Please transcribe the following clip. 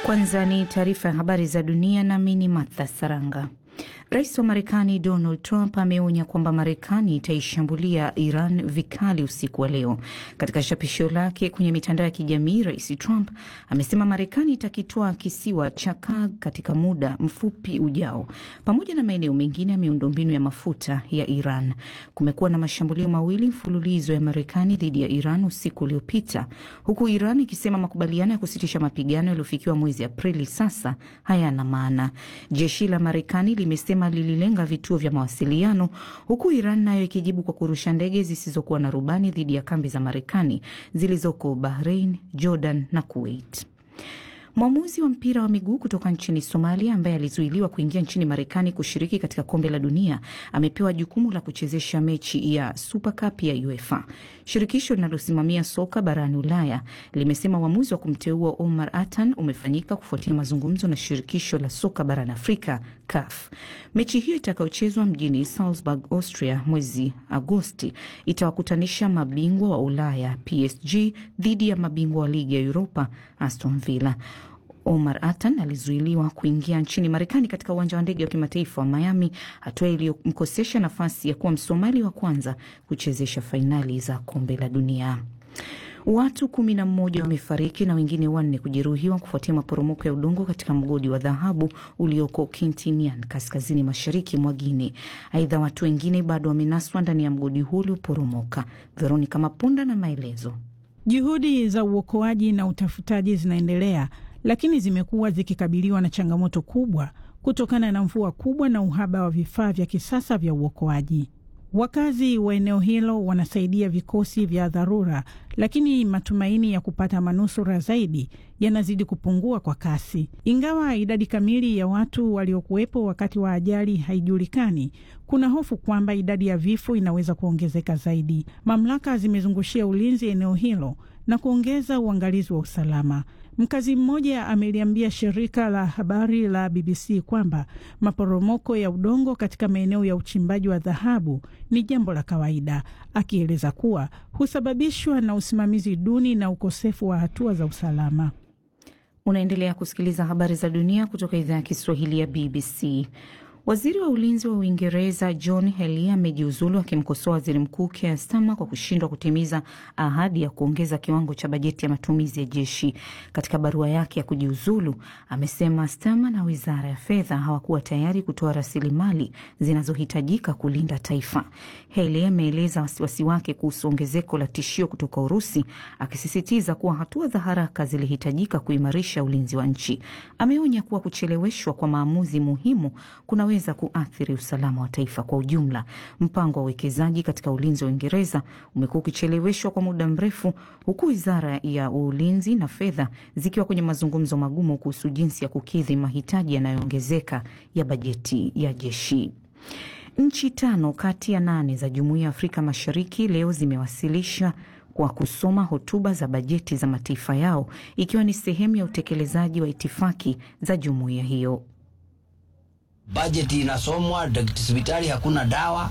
Kwanza ni taarifa ya habari za dunia, nami ni Martha Saranga. Rais wa Marekani Donald Trump ameonya kwamba Marekani itaishambulia Iran vikali usiku wa leo. Katika chapisho lake kwenye mitandao ya kijamii, Rais Trump amesema Marekani itakitwaa kisiwa cha Kurg katika muda mfupi ujao, pamoja na maeneo mengine ya miundombinu ya mafuta ya Iran. Kumekuwa na mashambulio mawili mfululizo ya Marekani dhidi ya Iran usiku uliopita, huku Iran ikisema makubaliano ya kusitisha mapigano yaliyofikiwa mwezi Aprili sasa hayana maana. Jeshi la Marekani limesema lililenga vituo vya mawasiliano huku Iran nayo ikijibu kwa kurusha ndege zisizokuwa na rubani dhidi ya kambi za Marekani zilizoko Bahrain, Jordan na Kuwait. Mwamuzi wa mpira wa miguu kutoka nchini Somalia ambaye alizuiliwa kuingia nchini Marekani kushiriki katika kombe la dunia amepewa jukumu la kuchezesha mechi ya Super Cup ya UEFA. Shirikisho linalosimamia soka barani Ulaya limesema uamuzi wa kumteua Omar Atan umefanyika kufuatia mazungumzo na shirikisho la soka barani Afrika CAF. Mechi hiyo itakayochezwa mjini Salzburg, Austria mwezi Agosti itawakutanisha mabingwa wa Ulaya PSG dhidi ya mabingwa wa ligi ya Europa Aston Villa. Omar Atan alizuiliwa kuingia nchini Marekani katika uwanja wa ndege wa kimataifa wa Miami, hatua iliyomkosesha nafasi ya kuwa Msomali wa kwanza kuchezesha fainali za kombe la dunia. Watu kumi na mmoja wamefariki na wengine wanne kujeruhiwa kufuatia maporomoko ya udongo katika mgodi wa dhahabu ulioko Kintinian, kaskazini mashariki mwa Guinea. Aidha, watu wengine bado wamenaswa ndani ya mgodi huu ulioporomoka. Veronica Mapunda na maelezo. Juhudi za uokoaji na utafutaji zinaendelea, lakini zimekuwa zikikabiliwa na changamoto kubwa kutokana na mvua kubwa na uhaba wa vifaa vya kisasa vya uokoaji. Wakazi wa eneo hilo wanasaidia vikosi vya dharura, lakini matumaini ya kupata manusura zaidi yanazidi kupungua kwa kasi. Ingawa idadi kamili ya watu waliokuwepo wakati wa ajali haijulikani, kuna hofu kwamba idadi ya vifo inaweza kuongezeka zaidi. Mamlaka zimezungushia ulinzi eneo hilo na kuongeza uangalizi wa usalama. Mkazi mmoja ameliambia shirika la habari la BBC kwamba maporomoko ya udongo katika maeneo ya uchimbaji wa dhahabu ni jambo la kawaida, akieleza kuwa husababishwa na usimamizi duni na ukosefu wa hatua za usalama. Unaendelea kusikiliza habari za dunia kutoka idhaa ya Kiswahili ya BBC. Waziri wa ulinzi wa Uingereza John Healey amejiuzulu akimkosoa waziri mkuu Keir Starmer kwa kushindwa kutimiza ahadi ya kuongeza kiwango cha bajeti ya matumizi ya jeshi. Katika barua yake ya kujiuzulu, amesema Starmer na wizara ya fedha hawakuwa tayari kutoa rasilimali zinazohitajika kulinda taifa. Healey ameeleza wasiwasi wake kuhusu ongezeko la tishio kutoka Urusi, akisisitiza kuwa hatua za haraka zilihitajika kuimarisha ulinzi wa nchi. Ameonya kuwa kucheleweshwa kwa maamuzi muhimu kuna weza kuathiri usalama wa taifa kwa ujumla. Mpango wa uwekezaji katika ulinzi wa Uingereza umekuwa ukicheleweshwa kwa muda mrefu, huku wizara ya ulinzi na fedha zikiwa kwenye mazungumzo magumu kuhusu jinsi ya kukidhi mahitaji yanayoongezeka ya bajeti ya jeshi. Nchi tano kati ya nane za Jumuiya ya Afrika Mashariki leo zimewasilisha kwa kusoma hotuba za bajeti za mataifa yao ikiwa ni sehemu ya utekelezaji wa itifaki za jumuiya hiyo. Bajeti inasomwa, hospitali hakuna dawa,